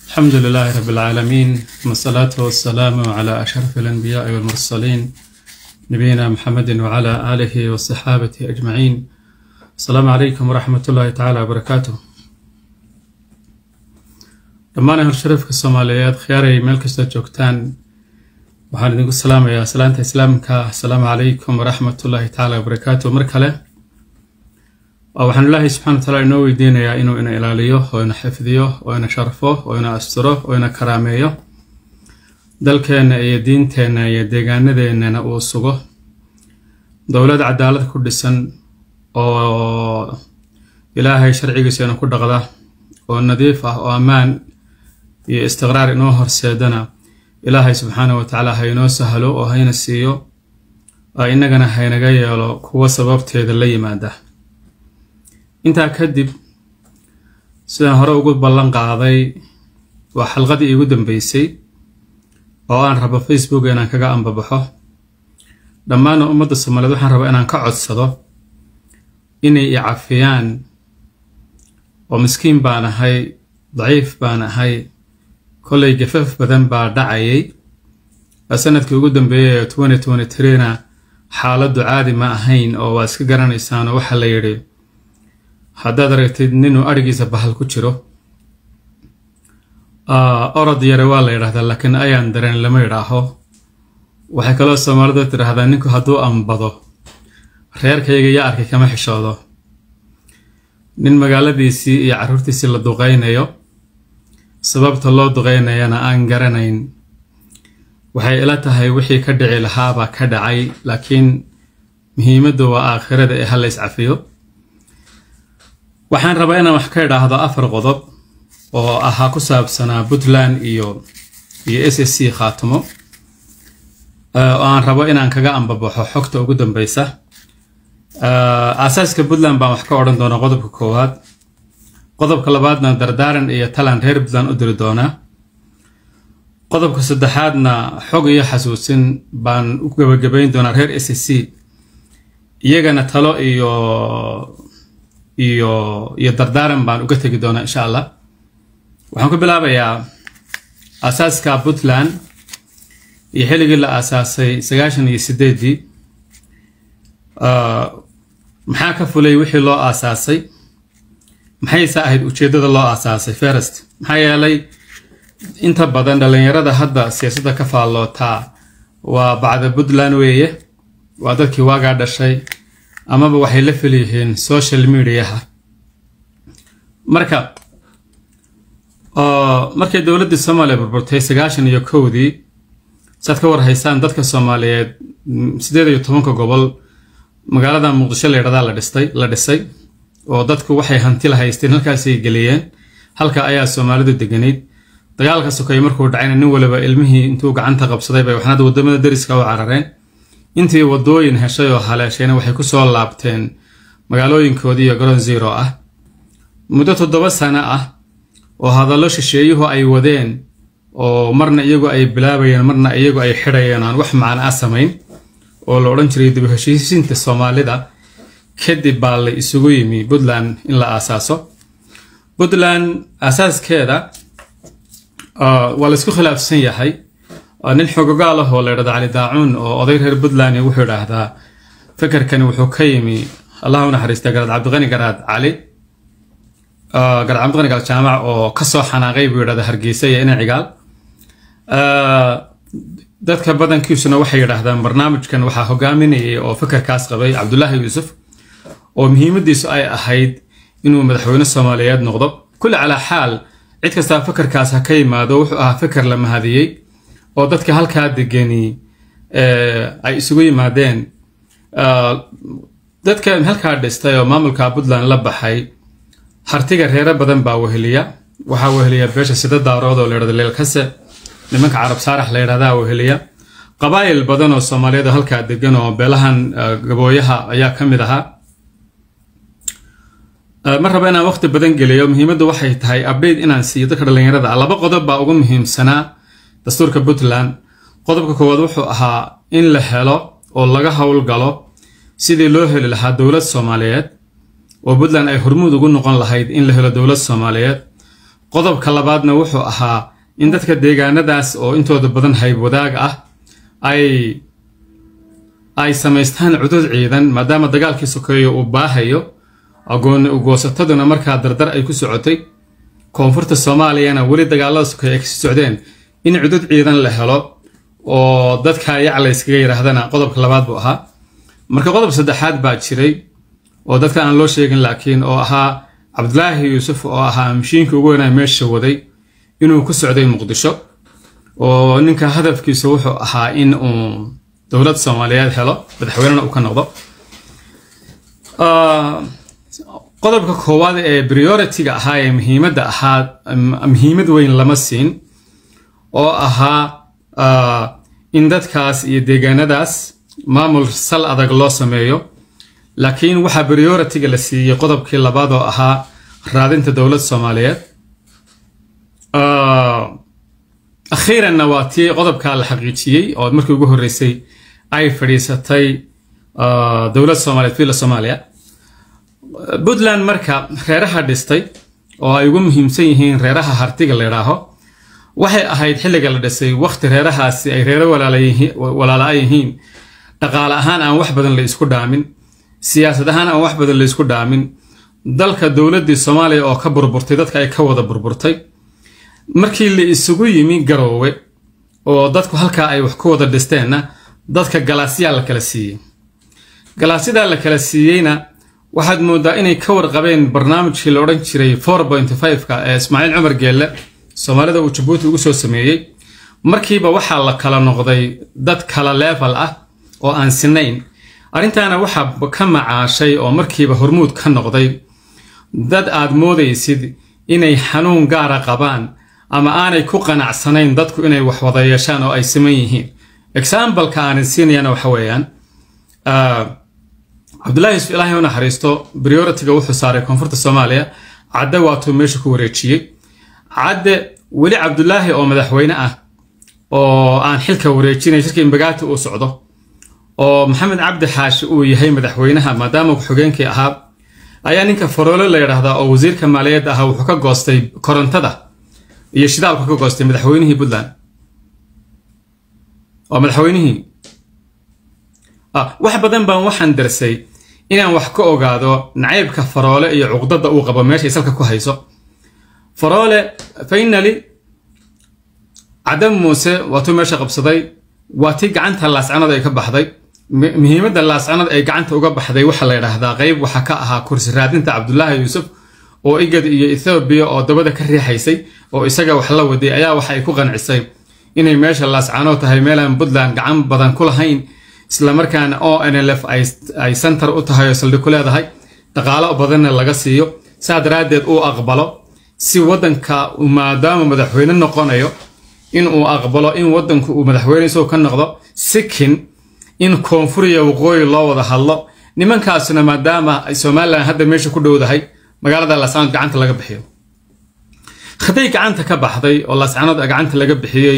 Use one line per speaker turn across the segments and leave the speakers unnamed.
الحمد لله رب العالمين ثم الصلاة والسلام على أشرف الأنبياء والمرسلين نبينا محمد وعلى آله وصحابته أجمعين السلام عليكم ورحمة الله تعالى وبركاته dhammaan ahal sharafka soomaaliyeed khiyaaray meel kasta joogtaan waxaan idinku salaamayaa salaanta islaamka asalaamu calaykum waraxmatullaahi tacaala wabarakaatu mar kale waxaan ilaahay subxana wa taala inoo weydiinayaa inuu ina ilaaliyo oo ina xifdiyo oo ina sharfo oo ina asturo oo ina karaameeyo dalkeenna iyo diinteenna iyo deegaanadeennana uu sugo dowlad cadaalad ku dhisan oo ilaahay sharcigiisa ina ku dhaqda oo nadiif ah oo ammaan iyo istiqraar inoo horseedana ilaahay subxaana wa tacaala ha inoo sahlo oo hayna siiyo innagana haynaga yeelo kuwo sababteeda la yimaada intaa kadib sidaan hore ugu ballan qaaday waa xalqadii iigu dambeysay oo aan rabo facebook inaan kaga ambabaxo dhammaan ummadda soomaaliyeed waxaan rabaa inaan ka codsado inay i cafiyaan oo miskiin baan ahay daciif baan ahay kollay gafaf badan baa dhacayay sanadkii ugu dambeeyay ee twenty twenty threena xaaladdu caadi ma ahayn oo waa iska garanaysaan oo waxaa la yidhi haddaad aragtid ninuu adhigiisa bahal ku jiro orod yare waa la yidhahdaa laakiin ayaan dareen lama yidhaaho waxay kaloo soomaalidu tidhaahdaa ninku hadduu ambado reerkayga yaa arkay kama xishoodo nin magaaladiisii iyo carruurtiisii la duqaynayo sababta loo duqaynayana aan garanayn waxay ila tahay wixii ka dhici lahaabaa ka dhacay laakiin muhiimaddu waa aakhirada ee hala iscafiyo waxaan rabaa inaan wax ka idhaahdo afar qodob oo ahaa ku saabsanaa puntland iyo iyo s s c khaatimo oo aan rabo inaan kaga ambabaxo xogta ugu dambeysa aasaaska puntland baan wax ka odhan doonaa qodobka koowaad qodobka labaadna dardaaran iyo talan reer puntland u diri doonaa qodobka saddexaadna xog iyo xasuusin baan u gebagabayn doonaa reer s s c iyagana talo iyo iyo iyo dardaaran baan uga tegi doonaa insha allah waxaan ku bilaabayaa aasaaska puntland iyo xilligii la aasaasay sagaashan iyo sideedii maxaa ka fulay wixii loo aasaasay maxayse ahayd ujeeddada loo aasaasay ferest maxaa yeelay inta badan dhallinyarada hadda siyaasadda ka faallootaa waa bacda puntland weeye waa dadkii waagaa dhashay amaba waxay la felyihiin social mediaha marka markay dowladdii soomaaliya burburtay sagaashan iyo kowdii saad ka warhaysaan dadka soomaaliyeed siddeed iyo tobanka gobol magaalada muqdisho la yidhahdaa la dhistay la dhisay oo dadku waxay hanti la haysteen halkaasay geliyeen halka ayaa soomaalidu deganayd dagaalka sokay markuu dhacayna nin waliba ilmihii intuu gacanta qabsaday bay waxnada waddamada dariska u carareen intii waddooyin heshay oo haleeshayna waxay ku soo laabteen magaalooyinkoodii iyo garoon zero ah muddo toddoba sano ah oo hadallo shisheeyuhu ay wadeen oo marna iyagu ay bilaabayeen marna iyagu ay xidhayeen aan wax macno a samayn oo la odhan jiray dib u heshiisiinta soomaalida kadib baa la isugu yimi puntland in la aasaaso puntland aasaaskeeda waa la isku khilaafsan yahay nin xogogaal ah oo la ydhahda cali daacuun oo oday reer puntland wuxuu idhaahdaa fekerkani wuxuu ka yimi allah u naxariista garaad cabdiqani garaad cali garaad cabdiqani garaad jaamac oo kasoo xanaaqay buu yidhahda hargeysa iyo ina cigaal dadka badankiisuna waxay yidhaahdaan barnaamijkan waxaa hogaaminayay oo fekerkaas qabay cabdulaahi yuusuf oo muhiimadiisu ay ahayd inuu madaxweyne soomaaliyeed noqdo kulli calaa xaal cid kastaa fekerkaas ha ka yimaado wuxuu ahaa feker la mahadiyey oo dadka halkaa degani ay isugu yimaadeen dadka halkaa dhistay oo maamulka puntland la baxay hartiga reero badan baa weheliya waxaa weheliya beesha sida daarood oo layidhahdo leelkase nimanka carab saarax la yidhahdaa weheliya qabaayil badan oo soomaaliyeed oo halkaa degan oo beelahan gabooyaha ayaa ka mid ahaa ma raba inaan waqti badan geliyo muhiimaddu waxay tahay update inaan siiyo dadka dhallinyarada ah laba qodob baa ugu muhiimsanaa dastuurka puntland qodobka koowaad wuxuu ahaa in la helo oo laga howlgalo sidii loo heli lahaa dowlad soomaaliyeed oo puntland ay hormuud ugu noqon lahayd in la helo dowlad soomaaliyeed qodobka labaadna wuxuu ahaa in dadka deegaanadaas oo intooda badan hayb wadaag ah ay ay samaystaan cudud ciidan maadaama dagaalkii sokeeyo uu baahayo agooni ugoosataduna markaa dardar ay ku socotay koonfurta soomaaliyana weli dagaalada sokeeye ay kasii socdeen in cudud ciidan la helo oo dadka yacla iskaga yidhaahdana qodobka labaad buu ahaa marka qodob saddexaad baa jiray oo dadka aan loo sheegin laakiin oo ahaa cabdulaahi yuusuf oo ahaa mashiinkii ugu weynaa meesha waday inuu ku socday muqdisho oo ninka hadafkiisu wuxuu ahaa in uu dowlad soomaaliyeed helo madaxweynena uu ka noqdo qodobka koowaad ee priority-ga ahaa ee muhiimadda ahaa muhiimad weyn lama siin oo ahaa in dadkaas iyo deegaanadaas maamul sal adag loo sameeyo laakiin waxaa priority-ga la siiyey qodobkii labaad oo ahaa raadinta dowlad soomaaliyeed akhiiranna waa tii qodobkaa la xaqiijiyey oo markii ugu horreysay ay fadhiisatay dowlad soomaaliyeed villa soomaaliya puntland marka reeraha dhistay oo ay ugu muhiimsan yihiin reeraha hartiga la idhaaho waxay ahayd xilliga la dhisay wakhti reerahaasi ay reero walaala yihiin dhaqaale ahaan aan wax badan la isku dhaamin siyaasad ahaan aan wax badan la isku dhaamin dalka dowladdii soomaaliya oo ka burburtay dadka ay ka wada burburtay markii la isugu yimi garoowe oo dadku halkaa ay wax ku wada dhisteenna dadka galaasyaa la kala siiyey galaasyadaa la kala siiyeyna waxaad moodaa inay ka warqabeen barnaamijkii la odhan jiray four point five-ka ee ismaaciil cumar geelle soomaalida uu jabuuti ugu soo sameeyey markiiba waxaa la kala noqday dad kala leefal ah oo aan sinayn arrintaana waxaa ka macaashay oo markiiba hormuud ka noqday dad aad moodaysid inay xanuun gaara qabaan ama aanay ku qanacsanayn dadku inay wax wada yeeshaan oo ay siman yihiin exambaleka aanin siinayana waxa weeyaan cabdullaahi yusuf ilaahay u naxariisto priority-ga wuxuu saaray koonfurta soomaaliya cadde waatuu meesha ku wareejiyey cadde weli cabdulaahi oo madaxweyne ah oo aan xilka wareejinay shirkii imbagaati uu socdo oo maxamed cabdi xaashi uu yahay madaxweynaha maadaama ku-xigeenkii ahaa ayaa ninka faroole la yidhaahdaa oo wasiirka maaliyadda ahaa wuxuu ka goostay korontada iyo shidaalku ka goostay madaxweynihii puntland waa madaxweynihii wax badan baan waxaan darsay inaan wax ka ogaado nacaybka faroole iyo cuqdada uu qabo meeshay salka ku hayso faroole fainali cadam muuse waatuu meesha qabsaday waa tii gacanta laascanood ay ka baxday muhiimadda laascanood ay gacanta uga baxday waxaa la yidhaahdaa qeyb waxaa ka ahaa kursi raadinta cabdulaahi yuusuf oo igad iyo ethoobiya oo dabada ka riixaysay oo isaga wax la waday ayaa waxa ay ku qancisay inay meesha laascanood tahay meelaan puntland gacan badan ku lahayn islamarkaana o n l f ay center u tahay oo saldhig ku leedahay dhaqaalo badanna laga siiyo saa daraaddeed uu aqbalo si waddanka maadaama madaxweyne noqonayo in uu aqbalo in waddanku uu madaxweyne isagoo ka noqdo sikin in koonfuriya waqooyi loo wada hadlo nimankaasuna maadaama somalilan hadda meesha ku dhowdahay magaalada laascanood gacanta laga bixiyo hadday gacanta ka baxday oo laascanood gacanta laga bixiyey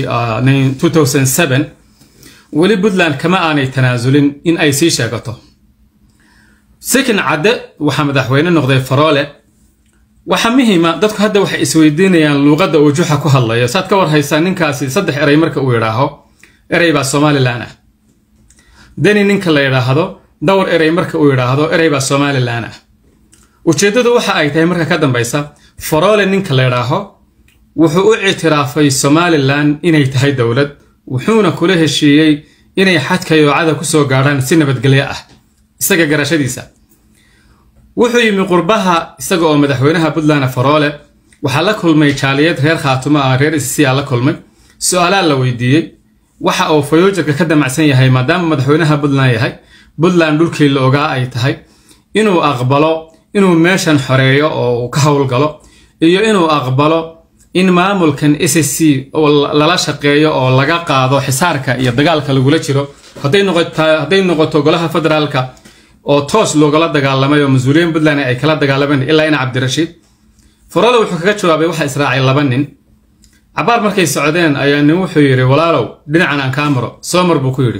weli puntland kama aanay tanaasulin in ay sii sheegato sikin cadde waxaa madaxweyne noqday faroole waxaa muhiima dadku hadda waxay isweydiinayaan luuqadda uu juxa ku hadlayo saad ka war haysaa ninkaasi saddex erey marka uu yidhaaho erey baa somalilan ah deni ninka la yidhaahdo dhowr erey marka uu yidhaahdo erey baa somalilan ah ujeeddadu waxa ay tahay marka ka dambaysa faroole ninka la yidhaaho wuxuu u ictiraafay somalilan inay tahay dowlad wuxuuna kula heshiiyey inay xadka yoocada ku soo gaadhaan si nabadgelyo ah isaga garashadiisa wuxuu yimi qurbaha isaga oo madaxweynaha puntland faroole waxaa la kulmay jaaliyad reer khaatumo ah reer isisiyaa la kulmay su-aalaa la weydiiyey waxa uu fayoojarka ka damacsan yahay maadaama madaxweynaha puntland yahay puntland dhulkii la ogaa ay tahay inuu aqbalo inuu meeshan xoreeyo oo uu ka howlgalo iyo inuu aqbalo in maamulkan s c lala shaqeeyo oo laga qaado xisaarka iyo dagaalka lagula jiro hadday noqoto golaha federaalka oo toos loogala dagaalamay oo mas-uuliyiin puntland ay kala dagaalameen ilaa ina cabdirashiid farole wuxuu kaga jawaabay waxaa israacay laba nin cabaar markay socdeen ayaa nin wuxuu yidhi walaalow dhinacan aan kaa maro soomar buu ku yidhi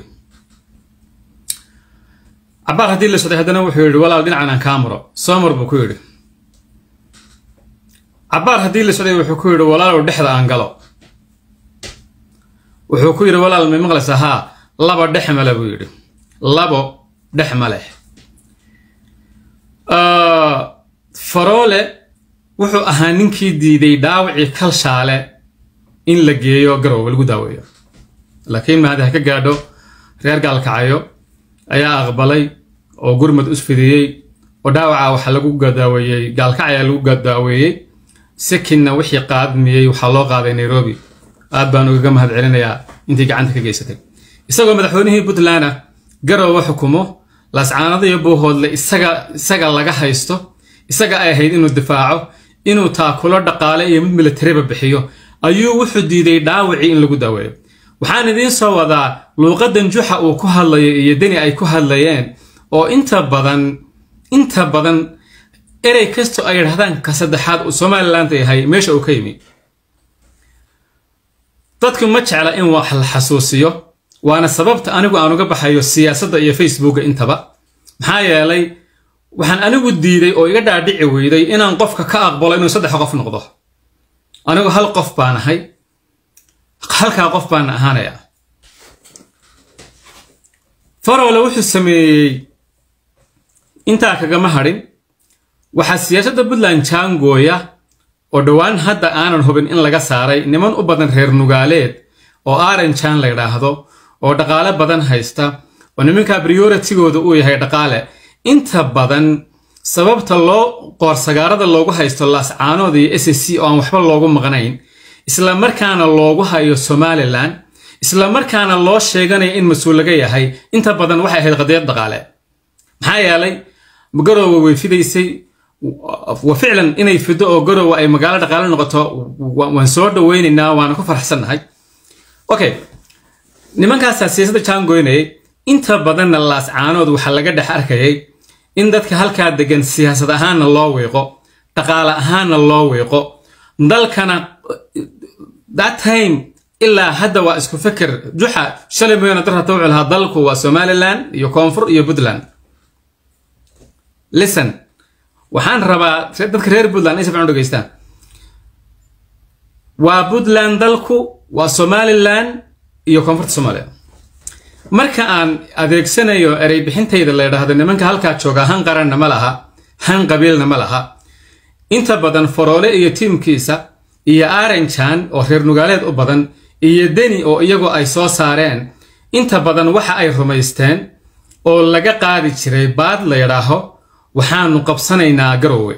cabaar haddii la socday haddana wuxuu yidhi walaalow dhinacan aan kaa maro soomar buu ku yidhi cabbaar haddii la socday wuxuu ku yidhi walaalow dhexda aan galo wuxuu ku yidhi walaal may maqlaysa haa laba dhex male buu yidhi labo dhex ma leh faroole wuxuu ahaa ninkii diiday dhaawacii kalshaale in la geeyo garoowe lagu daaweeyo laakiin mahadi ha ka gaadho reer gaalkacayo ayaa aqbalay oo gurmad usfidiyey oo dhaawaca waxaa lagu daaweeyey gaalkacaya lagu daaweeyey sekinna wixii qaadmiyey waxaa loo qaaday nairobi aad baan ugaga mahad celinayaa intii gacanta ka geysatay isagoo madaxweynihii puntland ah garoowe xukumo laascaanada iyo buuhoodle isaga isaga laga haysto isaga ay ahayd inuu difaaco inuu taakulo dhaqaale iyo mid militariba bixiyo ayuu wuxuu diiday dhaawacii in lagu daaweeyo waxaan idiin soo wadaa luuqadan juxa uu ku hadlayo iyo deni ay ku hadlayeen oo inta badan inta badan erey kastoo ay yidhahdaan ka saddexaad uu somaliland yahay meesha uu ka yimi dadku ma jecla in wax la xasuusiyo waana sababta anigu aan uga baxayo siyaasadda iyo facebooka intaba maxaa yeelay waxaan anigu diiday oo iga dhaadhici weyday inaan qofka ka aqbalo inuu saddex qof noqdo anigu hal qof baan ahay halkaa qof baana ahaanaya farole wuxuu sameeyey intaa kagama hadhin waxaa siyaasadda puntland jaangooya oo dhowaan hadda aanan hubin in laga saaray niman u badan reer nugaaleed oo aranjan la ydhaahdo oo dhaqaale badan haysta oo nimanka prioritigooda uu yahay dhaqaale inta badan sababta loo qoorsagaarada loogu haysto laascaanood iyo s c oo aan waxba loogu maqnayn isla markaana loogu hayo somalilan isla markaana loo sheeganayo in mas-uul laga yahay inta badan waxay ahayd qadiyad dhaqaale maxaa yeelay garoowe way fidaysay wa ficlan inay fido oo garoowe ay magaalo dhaqaale noqoto waan soo dhaweynaynaa waana ku faraxsannahay okay nimankaasaa siyaasadda jaangoynayay inta badanna laascaanood waxaa laga dhex arkayay in dadka halkaa degan siyaasad ahaanna loo wiiqo dhaqaale ahaanna loo wiiqo dalkana that time ilaa hadda waa isku fikir juxa shalay mooyaane dar hata wuxuu lahaa dalku waa somaliland iyo koonfur iyo puntland listen waxaan rabaa dadka reer puntland ay safcan u dhegeystaan waa puntland dalku waa somaliland iyo koonfurta soomaaliya marka aan adeegsanayo erey bixintayda la ydhaahdo nimanka halkaa jooga han qaranna ma laha han qabiilna ma laha inta badan faroole iyo tiimkiisa iyo aranjan oo reer nugaaleed u badan iyo deni oo iyagoo ay soo saareen inta badan waxa ay rumaysteen oo laga qaadi jiray baad la ydhaaho waxaanu qabsanaynaa garoowe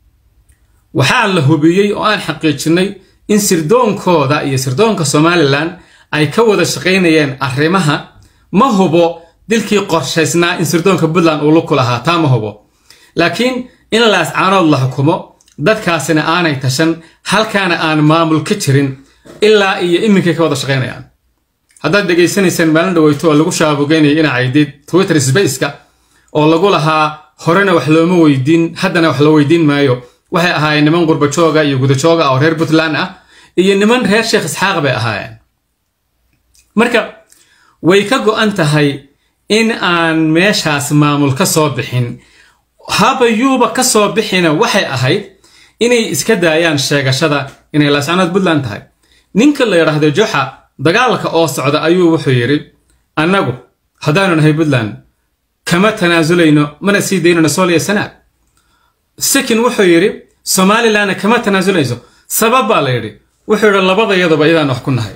waxaa la hubiyey oo aan xaqiijinnay in sirdoonkooda iyo sirdoonka somalilan ay ka wada shaqaynayeen arrimaha ma hubo dilkii qorshaysnaa in sirdoonka puntland uu luku lahaa taa ma hubo laakiin in laascaanood la xukumo dadkaasina aanay tashan halkaana aan maamul ka jirin ilaa iyo iminkay ka wada shaqaynayaan haddaad dhegaysanayseen maalin dhaweyto oo lagu shaabugeynaya inacaydid twitter spaceka oo lagu lahaa horena wax looma weydiin haddana wax loo weydiin maayo waxay ahaayeen niman qurbajooga iyo gudajooga oo reer puntland ah iyo niman reer sheekh isxaaq bay ahaayeen marka way ka go-an tahay in aan meeshaas maamul ka soo bixin haba yuuba ka soo bixina waxay ahayd inay iska daayaan sheegashada inay laascanood puntland tahay ninka la yidhaahdo joxa dagaalka oo socda ayuu wuxuu yidhi annagu haddaanu nahay puntland kama tanaasulayno mana sii daynano sooliya sanaag sakin wuxuu yidhi somalilanna kama tanaasulayso sabab baa la yidhi wuxuu yidhi labadayaduba iyadaan wax ku nahay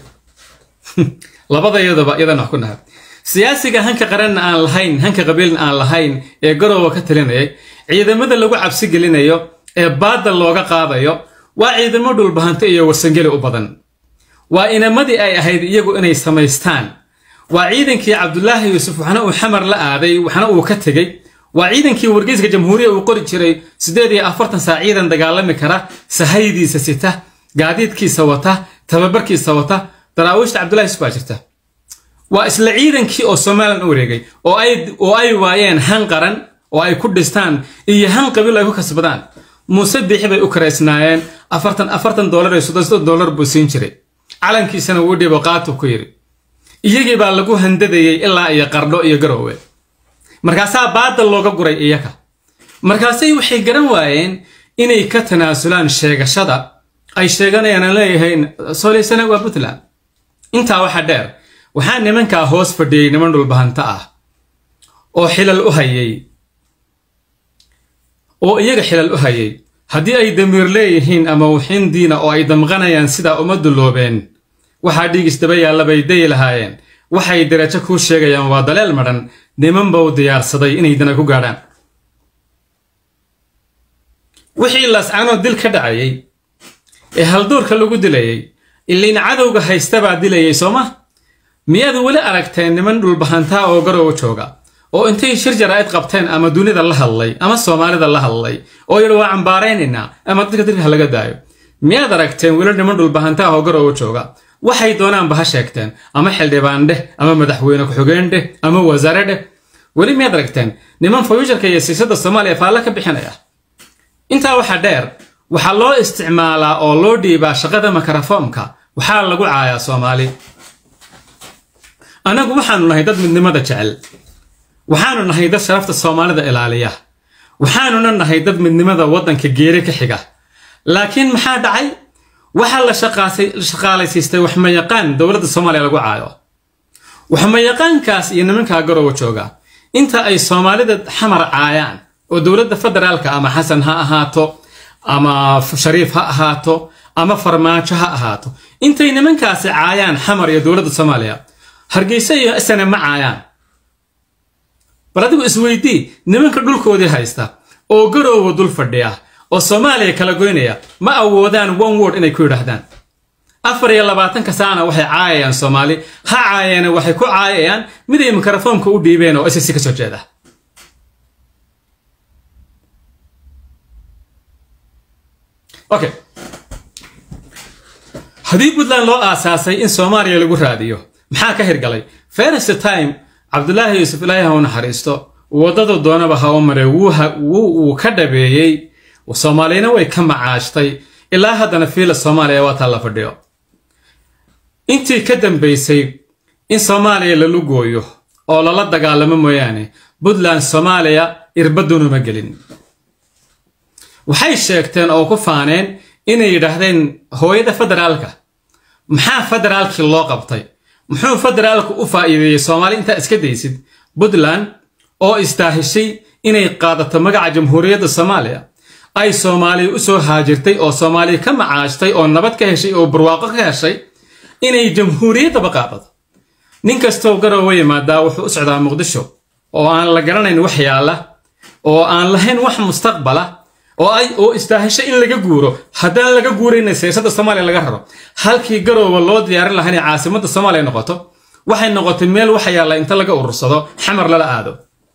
labadayaduba iyadaan wax ku nahay siyaasiga hanka qaranna aan lahayn hanka qabiilna aan lahayn ee garoowa ka talinayay ciidamada lagu cabsi gelinayo ee baadda looga qaadayo waa ciidamo dhulbahante iyo warsangeli u badan waa inamadii ay ahayd iyagu inay samaystaan waa ciidankii cabdulaahi yuusuf waxna uu xamar la aaday waxna uu ka tegey waa ciidankii wargeyska jamhuuriya uu qori jiray siddeed iyo afartan saa ciidan dagaalami kara sahaydiisa sita gaadiidkiisa wata tababarkiisa wata daraawiishta cabdulahi yusuf baa jirta waa isla ciidankii oo somalilan u wareegay oo ay waayeen han qaran oo ay ku dhistaan iyo han qabiil ay ku kasbadaan muuse biixi bay u karaysnaayeen afartan afartan doolar iyo soddon soddon doolar buu siin jiray calankiisana wuu dhibo qaatu ku yidhi iyagii baa lagu handadayey ilaa iyo qardho iyo garoowe markaasaa baadda looga guray iyaga markaasay waxay garan waayeen inay ka tanaasulaan sheegashada ay sheeganayaan aan leeyahayn soolaysana waa puntland intaa waxa dheer waxaa nimankaa hoos fadhiyey niman dhulbahanta ah oo xilal u hayay oo iyaga xilal u hayay haddii ay damiir leeyihiin ama waxin diina oo ay damqanayaan sidaa uma dulloobeen waxaa dhiigis daba yaalla bay dayi lahaayeen waxay darajo kuu sheegayaan waa daleel madhan niman bau diyaarsaday inay dana ku gaadhaan wixii laascanoo dil ka dhacayay ee halduurka lagu dilayay iliin cadowga haysta baa dilayay soo ma miyaad weli aragteen niman dhulbahantaa oo garowa jooga oo intay shir jaraa'id qabteen ama dunida la hadlay ama soomaalida la hadlay oo yidhi waa cambaaraynaynaa ama dadka dilka laga daayo miyaad aragteen weli niman dhulbahantaa oo garowa jooga waxay doonaanba ha sheegteen ama xildhibaan dheh ama madaxweyne ku-xigeen dheh ama wasaare dheh weli miyaad aragteen niman fayuusharka iyo siyaasadda soomaaliya faalle ka bixinaya intaa waxaa dheer waxaa loo isticmaalaa oo loo dhiibaa shaqada makarafoomka waxaa lagu caayaa soomaali annagu waxaanu nahay dad midnimada jecel waxaanu nahay dad sharafta soomaalida ilaaliya waxaanuna nahay dad midnimada waddanka geeri ka xiga laakiin maxaa dhacay waxaa la shaqaalaysiistay waxmayaqaan dowladda soomaaliya lagu caayo waxmayaqaankaas iyo nimankaa garowa jooga inta ay soomaalida xamar caayaan oo dowladda federaalka ama xasan ha ahaato ama shariif ha ahaato ama farmaajo ha ahaato intay nimankaasi caayaan xamar iyo dowladda soomaaliya hargeysa iyo isana ma caayaan bal adigu isweydii nimanka dhulkoodii haysta oo garoowa dul fadhiya oo soomaaliya kala goynaya ma awoodaan one word inay ku yidhaahdaan afar iyo labaatanka saana waxay caayayaan soomaali ha caayeene waxay ku caayayaan miday mikrofoonka u dhiibeen oo ss ka soo jeeda okay haddii puntland loo aasaasay in soomaaliya lagu raadiyo maxaa ka hirgalay first time cabdulaahi yuusuf ilaahi ha u naxariisto waddadu doonaba ha u maray wuu ka dhabeeyey soomaaliyana way ka macaashtay ilaa haddana fiila soomaaliya waataa la fadhiyo intii ka dambaysay in soomaaliya lalu gooyo oo lala dagaalamo mooyaane puntland soomaaliya irbadunuma gelin waxay sheegteen oo ku faaneen inay yidhaahdeen hooyada federaalka maxaa federaalkii loo qabtay muxuu federaalku u faa'iideeyey soomaali intaa iska daysid puntland oo istaahishay inay qaadato magaca jamhuuriyadda soomaaliya ay soomaaliya u soo haajirtay oo soomaaliya ka macaashtay oo nabad ka heshay oo barwaaqo ka heshay inay jamhuuriyaddaba qaadato nin kastoo garoowa yimaadaa wuxuu u socdaa muqdisho oo aan la garanayn wax yaalla oo aan lahayn wax mustaqbala oo ay oo istaahisho in laga guuro haddaan laga guurayna siyaasadda soomaaliya laga raro halkii garoowa loo diyaarin lahaa inay caasimadda soomaaliya noqoto waxay noqotay meel waxa yaalla inta laga urursado xamar lala aado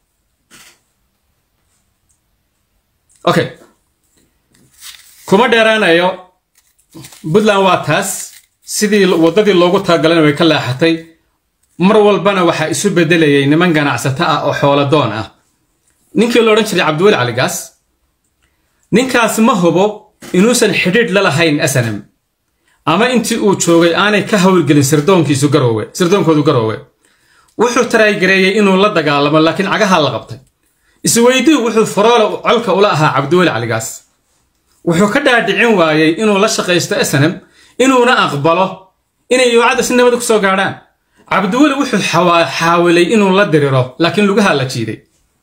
okay kuma dheeraanayo puntland waa taas sidii waddadii loogu talagalana way ka leexatay mar walbana waxaa isu beddelayay niman ganacsato ah oo xooladoon ah ninkii la odhan jiray cabdiweli caligaas ninkaas ma hubo inuusan xidhiidh la lahayn asanam ama intii uu joogay aanay ka hawlgelin sirdoonkiisu garoowe sirdoonkoodu garoowe wuxuu taraygareeyey inuu la dagaalamo laakiin cagaha la qabtay isweydii wuxuu faroole colka ula ahaa cabdiweli caligaas wuxuu ka dhaadhicin waayey inuu la shaqaysto asanam inuuna aqbalo inay yoocadda si nabad ku soo gaadhaan cabdiweli wuxuu xaawilay inuu la diriro laakiin lugaha la jiiday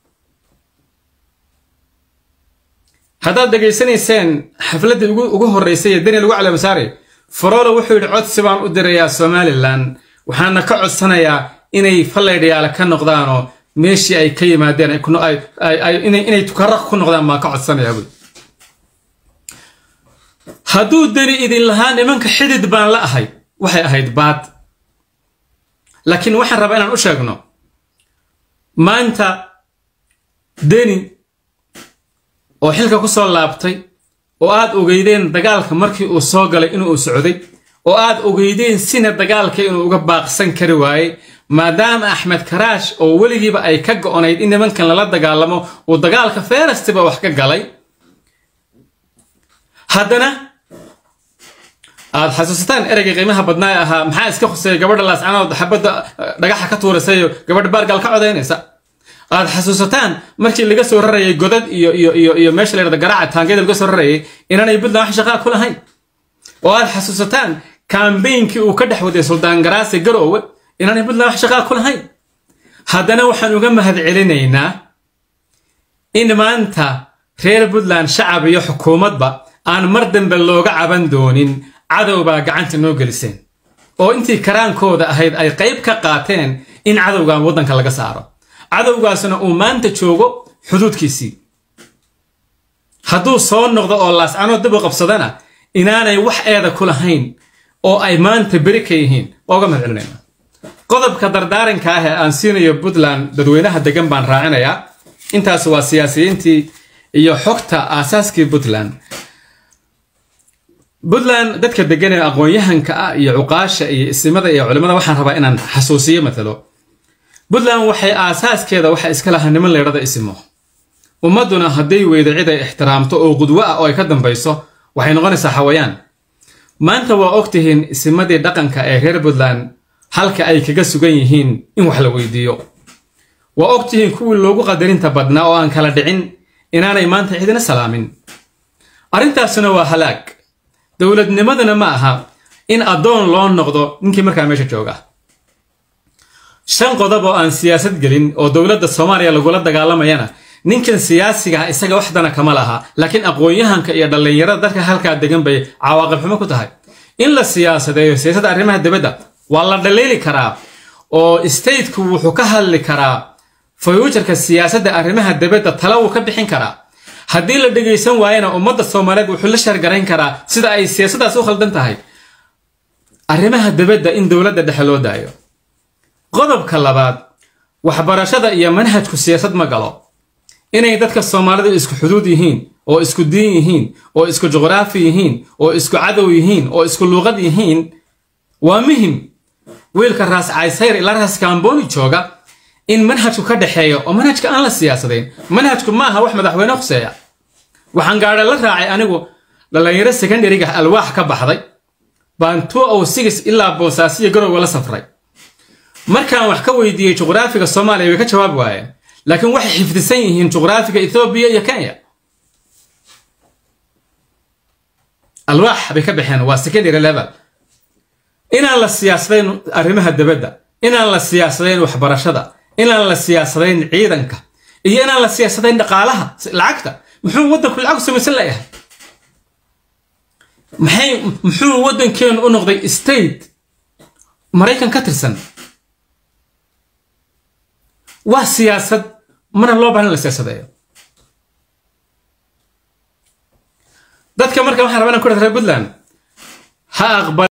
haddaad dhegaysanayseen xafladdii ugu horraysay ee deni lagu calamasaaray faroolo wuxuu yidhi codsi baan u dirayaa somalilan waxaana ka codsanayaa inay fallaydhayaala ka noqdaanoo meeshii ay ka yimaadeen inay tukaraq ku noqdaan baan ka codsanayaa buy hadduu deni idin lahaa nimanka xidid baan la ahay waxay ahayd baad laakiin waxaan rabaa inaan u sheegno maanta deni oo xilka ku soo laabtay oo aad ogeydeen dagaalka markii uu soo galay inuu socday oo aad ogeydeen sina dagaalka inuu uga baaqsan kari waayey maadaama axmed karaash oo weligiiba ay ka go'onayd in nimankan lala dagaalamo uu dagaalka feerastiba wax ka galay haddana aad xasuusataan ereyga qiimaha badnaa ee ahaa maxaa iska khuseeya gabadha laascanood xabadda dhagaxa ka tuuraysayo gabadha baargaal ka codaynaysa aad xasuusataan markii laga soo rarayay godad iyo iyo iyo iyo meesha la yidhahdo garaaca taangeeda laga soo rarayay inaanay puntland wax shaqaa ku lahayn oo aad xasuusataan kambeynkii uu ka dhex waday suldaan garaase garoowe inaanay puntland wax shaqaa ku lahayn haddana waxaan uga mahad celinaynaa in maanta reer puntland shacab iyo xukuumadba aan mar dambe looga caban doonin cadowbaa gacanta noo geliseen oo intii karaankooda ahayd ay qayb ka qaateen in cadowgan waddanka laga saaro cadowgaasna uu maanta joogo xuduudkiisii hadduu soo noqdo oo laascanood dib u qabsadana inaanay wax eeda ku lahayn oo ay maanta beri ka yihiin waa uga mahad celinayna qodobka dardaaranka ah ee aan siinayo puntland dadweynaha degan baan raacinayaa intaas waa siyaasiyiintii iyo xogta aasaaskii puntland puntland dadka degan ee aqoon-yahanka ah iyo cuqaasha iyo isimada iyo culimmada waxaan rabaa inaan xasuusiyo matalo puntland waxay aasaaskeeda waxa iska lahaa niman leedhada isimo ummadduna hadday weydo cid ay ixtiraamto oo qudwo ah oo ay ka dambayso waxay noqonaysaa xawayaan maanta waa ogtihiin isimadii dhaqanka ee reer puntland halka ay kaga sugan yihiin in wax la weydiiyo waa ogtihiin kuwii loogu qadarinta badnaa oo aan kala dhicin inaanay maanta cidina salaamin arrintaasuna waa halaag dowladnimaduna ma aha in addoon loo noqdo ninkii markaa meesha jooga shan qodob oo aan siyaasad gelin oo dowladda soomaaliya lagula dagaalamayana ninkan siyaasiga ah isaga waxdana kama laha laakiin aqoon-yahanka iyo dhallinyarada dadka halkaa degan bay cawaaqib xumo ku tahay in la siyaasadeeyo siyaasadda arrimaha dibadda waa la dhaliili karaa oo stateku wuxuu ka hadli karaa fayuujarka siyaasadda arrimaha dibadda tala wuu ka bixin karaa haddii la dhegaysan waayana ummadda soomaaliyeed wuxuu la shargarayn karaa sida ay siyaasaddaas u khaldan tahay arrimaha dibadda in dowladda dhexe loo daayo qodobka labaad waxbarashada iyo manhajku siyaasad ma galo inay dadka soomaalidu isku xuduud yihiin oo isku diin yihiin oo isku juqraafi yihiin oo isku cadow yihiin oo isku luuqad yihiin waa muhim wiilka raas caysayr ilaa raas kaamboni jooga in manhajku ka dhexeeyo oo manhajka aan la siyaasadayn manhajku ma aha wax madaxweyne khuseeya waxaan gaadha la raacay anigu dhallinyaro secondaryga alwaax ka baxday baan two o six ilaa boosaasiyo garowga la safray markaan wax ka weydiiyey juqraafiga soomaaliya way ka jawaab waayeen laakiin waxay xifdisan yihiin juqraafiga ethoobiya iyo kenya alwaax bay ka baxeen waa secondary level inaan la siyaasadayn arrimaha dibadda inaan la siyaasadayn waxbarashada inaan la siyaasadayn ciidanka iyo inaan la siyaasadayn dhaqaalaha lacagta muxuu waddanku lacag samaysan layahay maxay muxuu waddankeenu u noqday state maraykan ka tirsan waa siyaasad mana loo baahan in la siyaasadeeyo dadka marka waxaan rabaa inaan ku dhaha reer puntland ha aqbal